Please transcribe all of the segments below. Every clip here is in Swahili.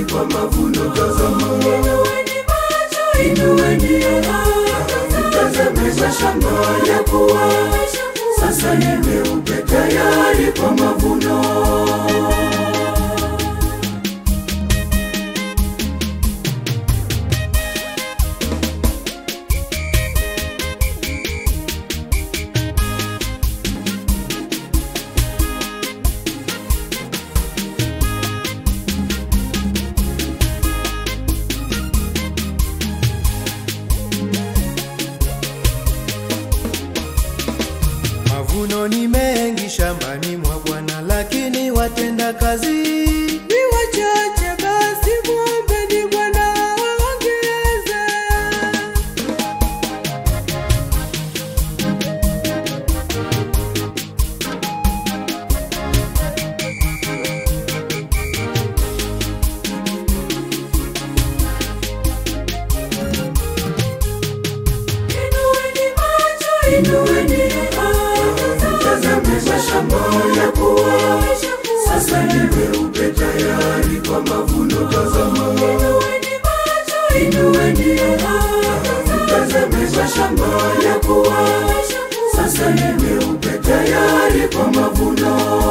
tayari kwa mavuno. Tazama, Inueni macho, inueni tazame mashamba ya kuwa sasa ni meupe tayari kwa mavuno. Mavuno ni mengi shambani mwa Bwana, lakini watenda kazi ni wachache. Basi mwombeni Bwana awaongeze. Inueni macho, Inueni tazame mashamba ya kuwa sasa ni meupe tayari kwa mavuno. Tazama, Inueni macho, inueni tazame mashamba ya kuwa sasa ni meupe tayari kwa mavuno.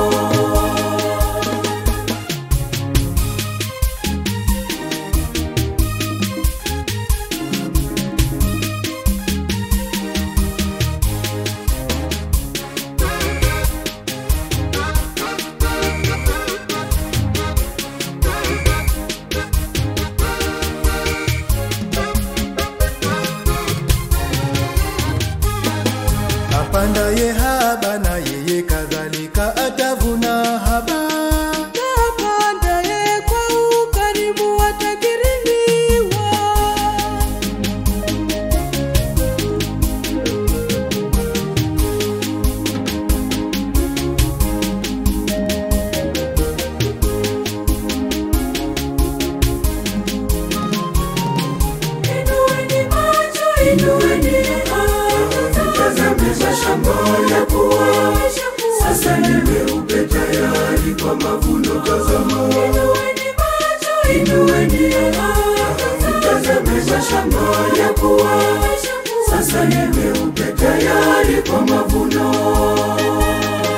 apandaye haba na yeye kadhalika atavuna haba. apandaye kwa ukarimu atakirimiwa. Inueni macho, Inueni tazame mashamba ya kuwa sasa ni meupe tayari kwa mavuno. Tazama, Inueni macho, inueni tazame mashamba ya kuwa sasa ni meupe tayari kwa mavuno.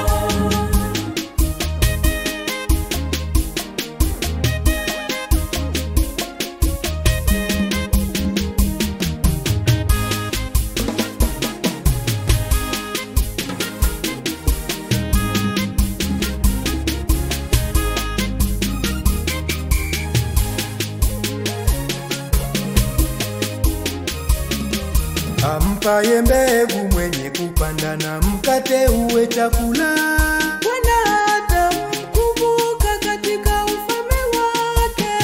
Ampaye mbegu mwenye kupanda na mkate uwe chakula. Bwana atamkumbuka katika ufalme wake.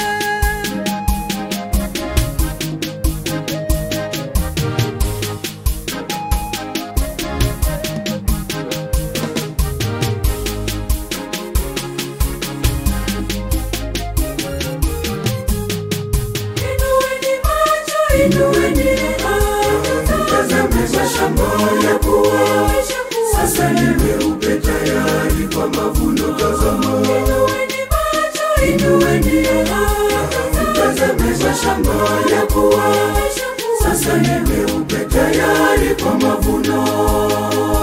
Inueni macho, Inueni tazame mashamba ya kuwa sasa ni meupe tayari kwa mavuno. Tazama, Inueni macho, inueni tazame mashamba ya kuwa sasa ni meupe tayari kwa mavuno.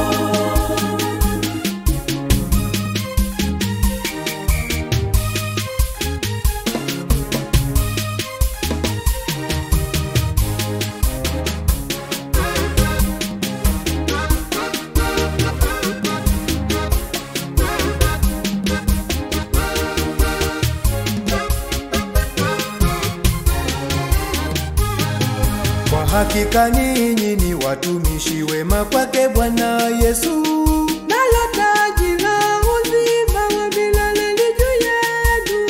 Kwa hakika ninyi ni watumishi wema kwake Bwana Yesu. nalo taji la uzima wa milele li juu yenu.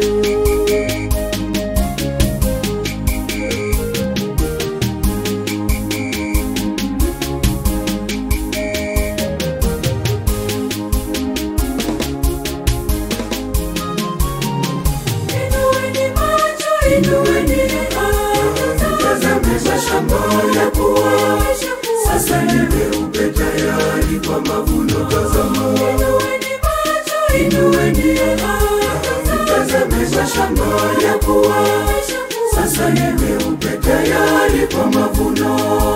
Inueni macho, Inueni tazame mashamba ya kuwa sasa ni meupe tayari kwa mavuno. Tazama, inueni macho, inueni tazame mashamba yameshakuwa, sasa ni meupe tayari kwa mavuno.